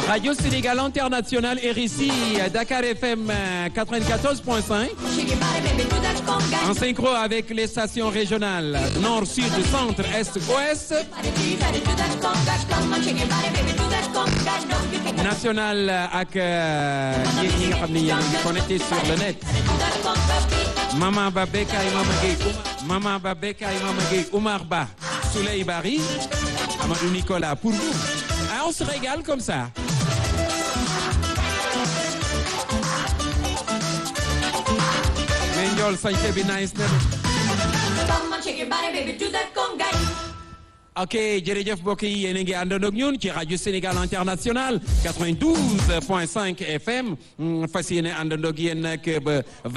Radio Sénégal International RICI, Dakar FM 94.5. En synchro avec les stations régionales Nord, Sud, Centre, Est, Ouest. National ak yéen ñi nga xam ne yéen a ngi connecté sur le net. Mama Ba Bekay Mama Gueye Mama Ba Bekay Mama Gueye Oumar Ba Souley Bari Amadou Nicolas pour vous. Ah, on se régale comme ça. mais Ndiol sañse bi nice na ok jërëjëf mbokk yi yéen a ngi àndandoo ak ñun ci rajo Sénégal International 92.5 FM fas yéene àndandoo ak yéen nag ba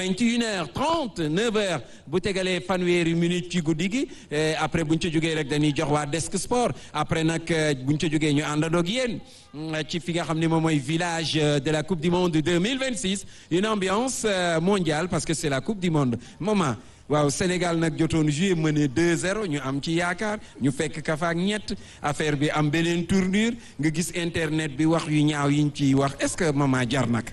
21h30 9h bu tegalee fanweeri minute ci guddi gi après bu ñu ca jógee rek dañuy jox waa desk sport après nag bu ñu ca jógee ñu àndandoo ak yéen ci fi nga xam ne moom mooy village de la coupe du monde 2026 une ambiance mondiale parce que c'est la coupe du monde maman. waaw Sénégal nag jotoon joué mené 2-0 ñu am ci yaakaar ñu fekk kafaak ñett affaire bi am beneen tournure nga gis internet bi wax yu ñaaw yiñ ciy wax est-ce que maman jar nag.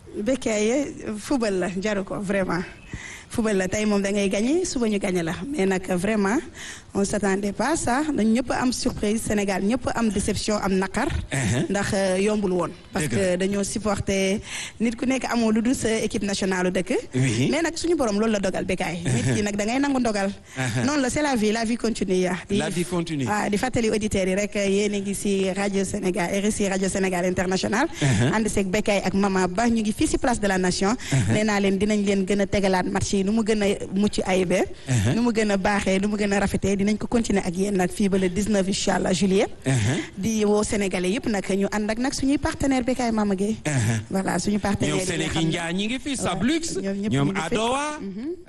Bécaye football la jaru ko vraiment football la tey moom da ngay gagné suba ñu gagné la mais nag vraiment on s'attendait pas à ça dañ ñëpp am surprise Sénégal ñëpp am déception am naqar. ndax yombul woon. parce que dañoo supporter nit ku nekk amoo lu dul sa équipe nationale dëkk. mais nag suñu borom loolu la dogal Bécaye. nit ki nag da ngay nangu ndogal. noonu la c'est la vie la vie continue ya la vie continue waaw di fàttali auditeurs yi rek yéen a ngi si rajo Sénégal RSI rajo Sénégal international. ànd seeg Bécaye ak Mama Ba ñu ngi fii si place de la nation. nee naa leen dinañ leen gën a tegalaat match yi nu mu gën a mucc ayibee. nu mu gën a baaxee nu mu gën a rafetee dinañ ko continuer ak yéen nag fii ba le 19 incha allah juillet. di woo sénégalais yëpp nag ñu ànd ak nag suñuy partenaire Bécaye Mama Gueye. voilà suñu partenaire ñoom Sénégal Ndiaye ñi ngi fi Sablux. ñoom ñëpp ñoom Adowa.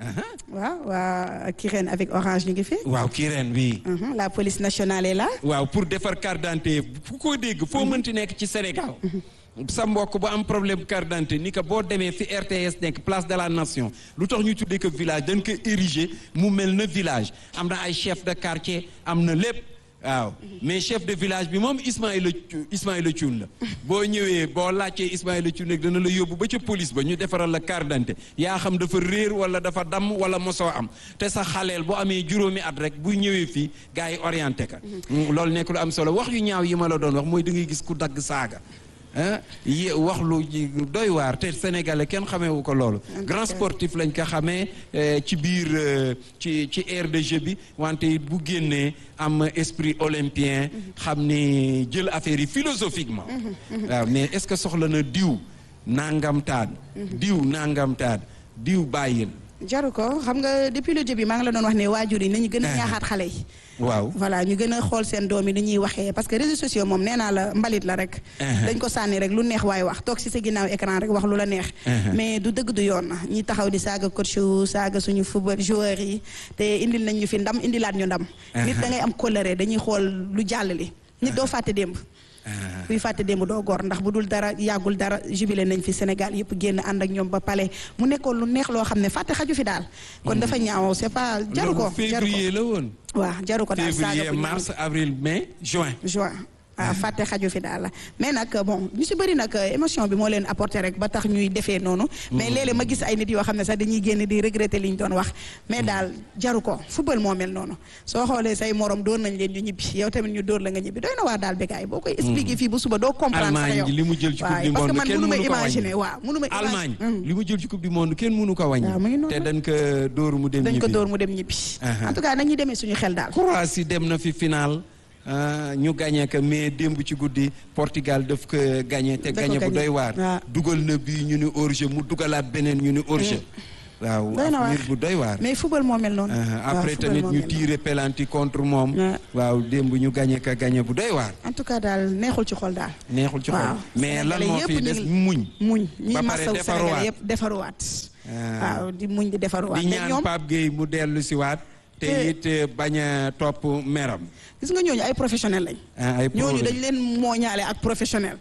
waaw waa Kirène avec Orange ñu ngi fi. waaw Kirène oui. la police nationale est là. waaw pour defar carte d'identité fu ko dégg foo mënti nekk ci Sénégal. sa mbokk bu am problème carte d'identité ni que boo demee fi RTS nekk place de la nation lu tax ñu tuddee ko village dañ ko ériger mu mel na village am na ay chef de quartier am na lépp waaw mais chef de village bi moom Ismaïla Ismaïla Thioune la boo ñëwee boo laajtee Ismaïla Thioune rek dana la yóbbu ba ca police ba ñu defaral la carte d'identité yaa xam dafa réer wala dafa damm wala mosoo am te sa xaleel bu amee juróomi at rek bu ñëwee fii gars yi orienté ka loolu nekk lu am solo wax yu ñaaw yi ma la doon wax mooy da ngay gis ku dagg saaga ah yi wax lu doy waar te sénégalais kenn xameewu ko loolu grand sportif lañ ko xamee ci biir ci ci aire de jeu bi wante bu génnee am esprit olympien xam ni jël affaire yi philosophiquement waaw mais est-ce que soxla na diw nangam taan diw nangam taan diw bàyyil jaru ko xam nga depuis le début maa ngi la doon wax ne waajur yi nañu gën a ñaaxaat xale yi waaw voilà ñu gën a xool seen doom yi ni ñuy waxee parce que réseaux sociaux moom nee naa la mbalit la rek dañ ko sànni rek lu neex waaye wax toog ci sa ginnaaw écran rek wax lu la neex mais du dëgg du yoon na ñi taxaw di saaga coach saaga suñu football joueurs yi te indil nañ ñu fi ndam indilaat ñu ndam nit da ngay am colère dañuy xool lu jàll li nit doo fàtte démb kuy fàtte démb doo gor ndax bu dul dara yàggul dara jubilé nañ fi Sénégal yëpp génn ànd ak ñoom ba pale mu nekkoon lu neex loo xam ne fàtte xaju fi daal kon dafa ñaaw c'est pas jaru ko jaru ko février la woon waaw jaru ko daal février mars avril mai juin juin ah fàtte xaju fi daal la mais nag bon ñu si bëri nag émotion bi moo leen apporté rek ba tax ñuy defee noonu mais léeg-léeg ma gis ay nit yoo xam ne sax dañuy génn di regretter li ñu doon wax mais daal jaru ko football moo mel noonu soo xoolee say morom dóor nañ leen ñu ñibbi yow tamit ñu dóor la nga ñibbi doy na waar daal Bécaye boo koy expliquer fii bu suba doo comprendre sax yow Allemagne li mu jël ci coupe du parce que monde man kenn mënu ma mënu ko imaginer wàññi waaw mënu ma Allemagne imaginer li mu jël ci coupe du monde kenn mënu ko wàññi waaw mu ngi noonu te dañ ko dóor mu dem dañ ko ñibbi dóor mu dem ñibbi en tout cas nañuy demee suñu xel daal Croatie dem na fi final ah, ñu gagné ko mais démb ci guddi Portugal daf ko gagné te Da ko gagné bu gagné. doy waar waaw. dugal na bii ñu ni hors-jeu mu dugalaat beneen ñu ni hors-jeu waaw Doy na waar. mbir bu doy waar mais football moo mel noonu Ah, waaw, après football tamit moo ñu mel noonu. tiré penalty contre moom Ouais. waaw démb ñu gagné ko gagné bu doy waar en tout cas daal neexul ci xol daal neexul ci xol waaw mais lan Sénégalais moo yëpp fi ñu des ngi- muñ muñ ñi Ba pare masaw defaruwaat. Sénégalais yëpp defaruwaat Ah. waaw di muñ di defaruwaat di mais ñaan ñoom Pape Gueye mu dellu si waat te Te- it eh, bañ a topp meram gis nga ñooñu ay professionnel lañ ah, ay ñooñu problème. dañ leen mooñaale ak professionnel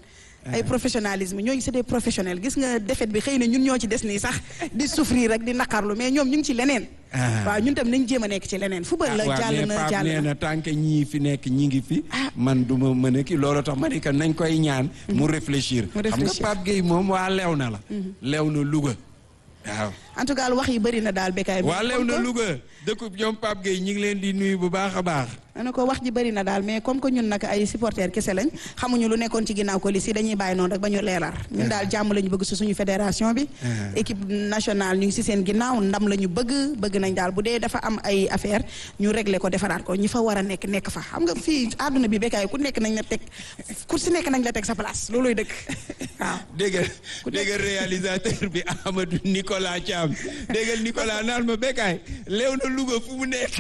ay professionnalisme ñooñu c'est des professionnels gis nga défaite bi xëy na ñun ñoo ci des nii sax di souffrir rek di naqarlu mais ñoom ñu ngi ci leneen waaw ñun tam nañ jéem a nekk ci leneen football la jàll na jàll nee na tant que ñii fi nekk ñi ngi fi man du ma mën a kii loolu tax ma ne que nañ koy ñaan mu réfléchir xam nga Pape Gueye moom waa lew na la lew na Louga waaw en tout cas wax yi bëri na daal békaay bi waa lew na Louga dëkkub ñoom Pape Gueye ñi ngi leen di nuyu bu baax a baax ana ko wax ji bëri na daal mais comme que ñun nag ay supporters kese lañ xamuñu lu nekkoon ci ginnaaw ko li si dañuy bàyyi noonu rek ba ñu leeral ñun daal jàmm la ñu bëgg si suñu fédération bi équipe nationale ñu ngi si seen ginnaaw ndam la ñu bëgg bëgg nañ daal bu dee dafa am ay affaire ñu régler ko defaraat ko ñi fa war a nekk nekk fa xam nga fii àdduna bi békaay ku nekk nañ la teg ku si nekk nañ la teg sa place looluy dëkk waaw dégg dégg réalisateur bi Amadou Nicolas Thiam dégg Nicolas naan ma békaay leew na Louga fu mu nekk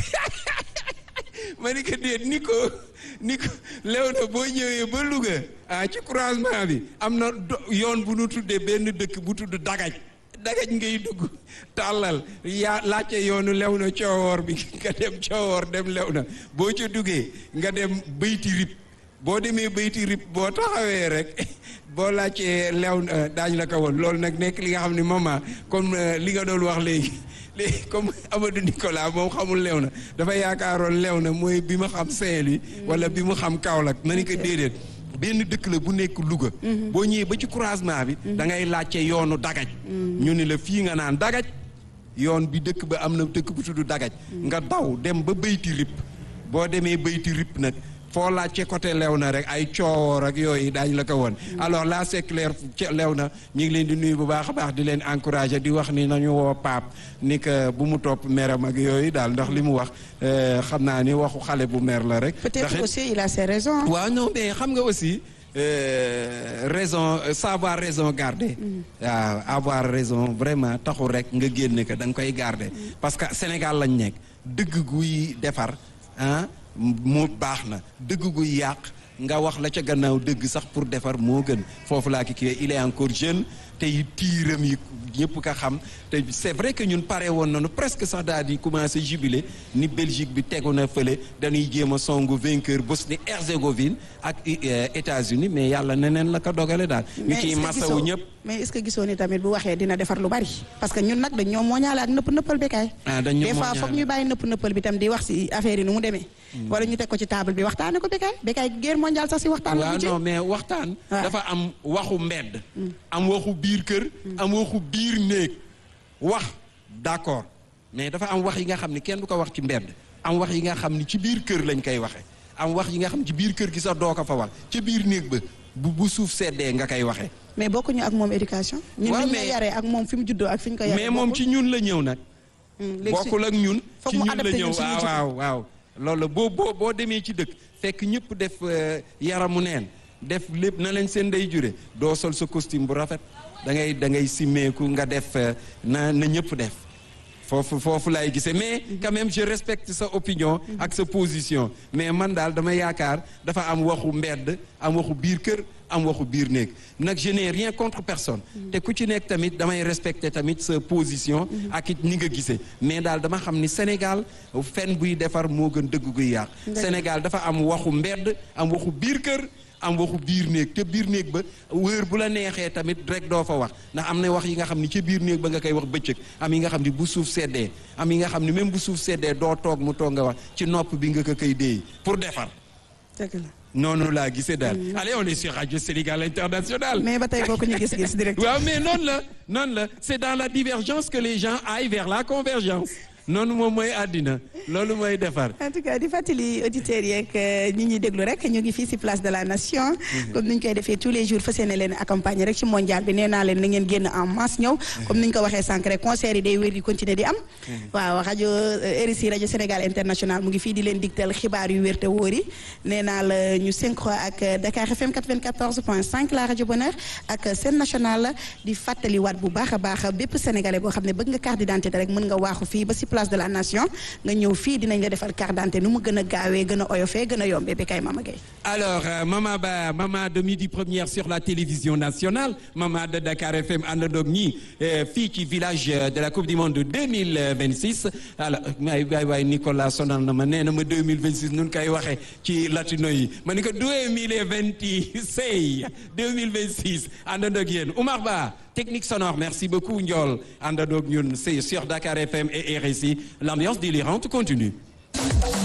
ma ni ko déet ni ko ni ko lew na boo ñëwee ba Louga ah ci croisement bi am na yoon bu nu tuddee benn dëkk bu tudd Dagaj Dagaj ngay dugg tàllal yaa laajte yoonu lew na coowoor bi nga dem coowoor dem lew na boo ca duggee nga dem bayti rib boo demee bayti rib boo taxawee rek boo laajtee lew na daañu la ko woon loolu nag nekk li nga xam ne maman comme li nga doon wax léegi léegi comme Amadou Nicolas moom xamul lew na dafa yaakaaroon lew na mooy bi ma xam Saint-Louis wala bi mu xam Kaolack ma ni ko déedéet benn dëkk la bu nekk Louga boo ñëwee ba ci croisement bi da ngay laajte yoonu dagaj ñu ni la fii nga naan dagaj yoon bi dëkk ba am na dëkk bu tudd dagaj nga daw dem ba bayti rip boo demee bayti rip nag foo laajte côté lew na rek ay coowoor ak yooyu daañu la ko woon alors là c'est clair lew na ñu ngi leen di nuyu bu baax a baax di leen encourager di wax ni nañu woo paap ni que bu mu topp meram ak yooyu daal ndax li mu wax xam naa ni waxu xale bu mer la rek. peut-être aussi il a ses raisons. waaw non mais xam nga aussi raison savoir raison garder. waaw avoir raison vraiment taxul rek nga génne ko da nga koy garder. parce que Sénégal lañ nekk dëgg guy defar ah. moo baax na dëgg gu yàq nga wax la ca gannaaw dëgg sax pour defar moo gën foofu laa ki kii il est encore jeune te tiiram yi ñëpp ka xam te c'est vrai que ñun pare woon nañu presque sax daal di commencer jubilé ni Belgique bi tegu na fële dañuy jéem a songu vainqueur Bosnie Herzégovine ak États-Unis mais yàlla neneen la ko dogale daal. ñu ciy masawu ñëpp. mais est-ce que gisoo ni tamit bu waxee dina defar lu bari parce que ñun nag dañ ñoo mooñaale ak nëpp nëppal békaay. ah dañ ñoo des fois foog ñu bàyyi nëpp nëppal bi tam di wax ci affaire yi nu mu demee. wala ñu teg ko ci table bi waxtaane ko békaay békaay guerre mondiale sax ci waxtaan la. waaw non mais waxtaan. dafa am waxu mbedd. am waxu biir kër. am waxu biir néeg wax d'accord mais dafa am wax yi nga xam ni kenn du ko wax ci mbedd am wax yi nga xam ni ci biir kër lañ koy waxee am wax yi nga xam ci biir kër gi sax doo ko fa wax ci biir néeg ba bu bu suuf seddee nga koy waxee. mais bokkuñu ak moom éducation. ñun waaw ñu mais yaree ak moom fi mu juddoo ak fi ñu ko yaree. mais moom ci ñun la ñëw nag. léegi bokkul ak ñun. foog ci mu ñun la adapté ñëw ñun suñu waaw jikko. waaw waaw. loolu la boo boo boo demee ci dëkk fekk ñëpp def euh, yaramu neen def lépp na leen seen day jure doo sol sa costume bu rafet da ngay da ngay simmeeku nga def euh, na na ñëpp def. foofu foofu laay gisee mais quand même je respecte sa opinion ak sa position mais man daal dama yaakaar dafa am waxu mbedd am waxu biir kër am waxu biir néeg nag je n'ai rien contre personne te ku ci nekk tamit damay respecter tamit sa position ak it ni nga gisee mais daal dama xam ni Sénégal fen buy defar moo gën dëgg guy yàq Sénégal dafa am waxu mbedd am waxu biir kër am waxu biir néeg te biir néeg ba wër bu la neexee tamit rek doo fa wax ndax am na wax yi nga xam ni ci biir néeg ba nga koy wax bëccëg am yi nga xam ni bu suuf seddee am yi nga xam ni même bu suuf seddee doo toog mu toog nga wax ci nopp bi nga ko koy déey pour defar dëgg la noonu laa gisee daal allez on est sur Radio Sénégal International mais ba tey bokkuñu gis-gis direct. waaw mais noonu la noonu la c'est dans la divergence que les gens aillent vers la convergence noonu moom mooy àddina loolu mooy defar en tout cas di fàttali auditeurs yeeg ñi ñuy déglu rek ñu ngi fii ci place de la nation. comme ni ñu koy defee tous les jours fas yéene leen accompagner rek ci mondial bi nee naa leen na ngeen génn en masse ñëw. comme ni ñu ko waxee sànq rek concert yi day wér di continuer di am. waaw rajo RSI rajo Sénégal international mu ngi fii di leen digtal xibaar yu wér te wóor yi nee naa la ñu synchro ak Dakar FM 94.5 la rajo Bonheur ak seen national di fàttaliwaat bu baax a baax bépp sénégalais boo xam ne bëgg nga carte d'identité rek mën nga waaxu fii ba ci place de la nation nga ñëw fii dinañ la defal carte d'identité nu mu gën a gaawee gën a oyofee gën a yombee bi kay Mama Gueye alors euh, Mama Ba Mama de midi première sur la télévision nationale Mama de Dakar FM àndandoog ñi fii ci village de la coupe du monde 2026 alors waay waay waay Nicolas sonal na ma nee na ma 2026 nun koy waxee ci latino yi ma ni ko 2026 2026 àndandoog yéen Oumar Ba technique sonore merci beaucoup Ndiol àndandoog ñun c'est sur Dakar FM et RSI l'ambiance délirante continue